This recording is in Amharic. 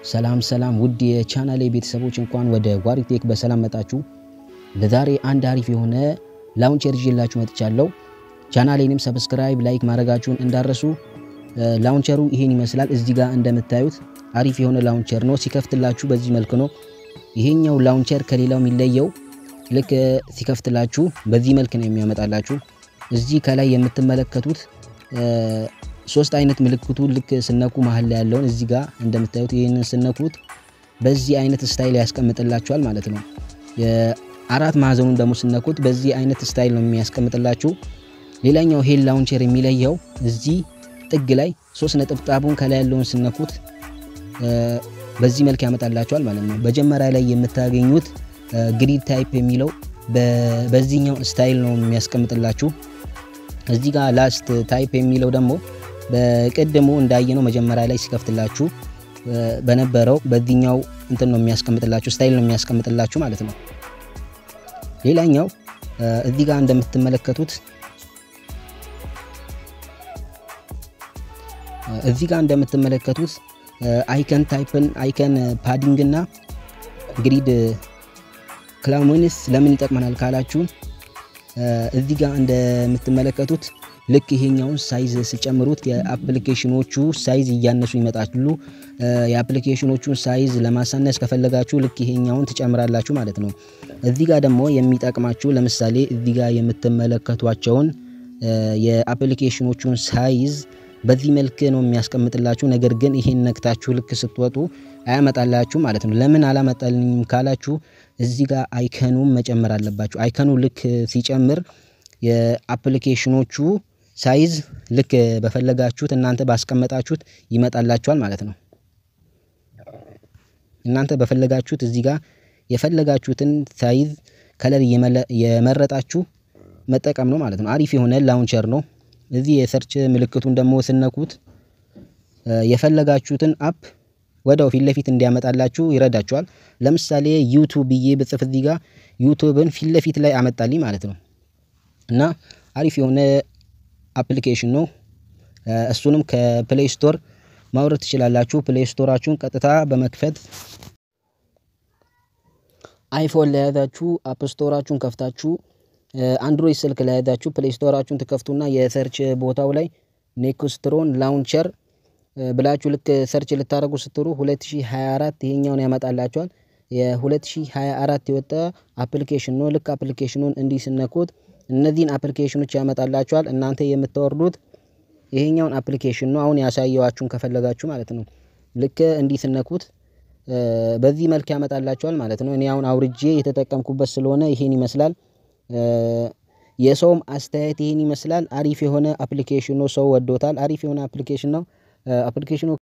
ሰላም ሰላም ውድ የቻናሌ ቤተሰቦች እንኳን ወደ ዋሪቴክ በሰላም መጣችሁ። ለዛሬ አንድ አሪፍ የሆነ ላውንቸር ይዤላችሁ መጥቻለሁ። ቻናሌንም ሰብስክራይብ፣ ላይክ ማድረጋችሁን እንዳረሱ። ላውንቸሩ ይሄን ይመስላል። እዚህ ጋር እንደምታዩት አሪፍ የሆነ ላውንቸር ነው። ሲከፍትላችሁ በዚህ መልክ ነው። ይሄኛው ላውንቸር ከሌላው የሚለየው ልክ ሲከፍትላችሁ በዚህ መልክ ነው የሚያመጣላችሁ። እዚህ ከላይ የምትመለከቱት ሶስት አይነት ምልክቱ ልክ ስነኩ መሀል ላይ ያለውን እዚህ ጋር እንደምታዩት ይህንን ስነኩት በዚህ አይነት ስታይል ያስቀምጥላችኋል ማለት ነው። የአራት ማዕዘኑን ደግሞ ስነኩት በዚህ አይነት ስታይል ነው የሚያስቀምጥላችሁ። ሌላኛው ሄል ላውንቸር የሚለየው እዚህ ጥግ ላይ ሶስት ነጠብጣቡን ከላይ ያለውን ስነኩት በዚህ መልክ ያመጣላችኋል ማለት ነው። መጀመሪያ ላይ የምታገኙት ግሪድ ታይፕ የሚለው በዚህኛው ስታይል ነው የሚያስቀምጥላችሁ። እዚህ ጋር ላስት ታይፕ የሚለው ደግሞ በቅድሙ እንዳየነው መጀመሪያ ላይ ሲከፍትላችሁ በነበረው በዚህኛው እንትን ነው የሚያስቀምጥላችሁ ስታይል ነው የሚያስቀምጥላችሁ ማለት ነው። ሌላኛው እዚህ ጋር እንደምትመለከቱት እዚህ ጋር እንደምትመለከቱት አይከን ታይፕን አይከን ፓዲንግ እና ግሪድ ክላውንስ ለምን ይጠቅመናል ካላችሁ እዚህ ጋር እንደምትመለከቱት ልክ ይሄኛውን ሳይዝ ሲጨምሩት የአፕሊኬሽኖቹ ሳይዝ እያነሱ ይመጣሉ። የአፕሊኬሽኖቹን ሳይዝ ለማሳነስ ከፈለጋችሁ ልክ ይሄኛውን ትጨምራላችሁ ማለት ነው። እዚህ ጋር ደግሞ የሚጠቅማችሁ ለምሳሌ እዚህ ጋር የምትመለከቷቸውን የአፕሊኬሽኖቹን ሳይዝ በዚህ መልክ ነው የሚያስቀምጥላችሁ። ነገር ግን ይሄን ነክታችሁ ልክ ስትወጡ አያመጣላችሁ ማለት ነው። ለምን አላመጣልኝም ካላችሁ እዚህ ጋር አይከኑም መጨመር አለባችሁ። አይከኑ ልክ ሲጨምር የአፕሊኬሽኖቹ ሳይዝ ልክ በፈለጋችሁት እናንተ ባስቀመጣችሁት ይመጣላችኋል ማለት ነው። እናንተ በፈለጋችሁት እዚህ ጋር የፈለጋችሁትን ሳይዝ ከለር የመረጣችሁ መጠቀም ነው ማለት ነው። አሪፍ የሆነ ላውንቸር ነው። እዚህ የሰርች ምልክቱን ደግሞ ስነኩት የፈለጋችሁትን አፕ ወዲያው ፊት ለፊት እንዲያመጣላችሁ ይረዳችኋል። ለምሳሌ ዩቱብ ብዬ ብጽፍ እዚህ ጋር ዩቱብን ፊት ለፊት ላይ አመጣልኝ ማለት ነው እና አሪፍ የሆነ አፕሊኬሽን ነው። እሱንም ከፕሌይ ስቶር ማውረድ ትችላላችሁ። ፕሌይ ስቶራችሁን ቀጥታ በመክፈት አይፎን ለያዛችሁ አፕ ስቶራችሁን ከፍታችሁ አንድሮይድ ስልክ ለያዛችሁ ፕሌይ ስቶራችሁን ትከፍቱና የሰርች ቦታው ላይ ኔክስትሮን ላውንቸር ብላችሁ ልክ ሰርች ልታደርጉ ስትሩ 2024 ይሄኛውን ያመጣላችኋል። የ2024 የወጣ አፕሊኬሽን ነው። ልክ አፕሊኬሽኑን እንዲህ ስነኩት እነዚህን አፕሊኬሽኖች ያመጣላችኋል። እናንተ የምታወርዱት ይሄኛውን አፕሊኬሽን ነው። አሁን ያሳየዋችሁን ከፈለጋችሁ ማለት ነው። ልክ እንዲህ ስነኩት በዚህ መልክ ያመጣላችኋል ማለት ነው። እኔ አሁን አውርጄ የተጠቀምኩበት ስለሆነ ይሄን ይመስላል። የሰውም አስተያየት ይሄን ይመስላል። አሪፍ የሆነ አፕሊኬሽን ነው። ሰው ወዶታል። አሪፍ የሆነ አፕሊኬሽን ነው። አፕሊኬሽኑ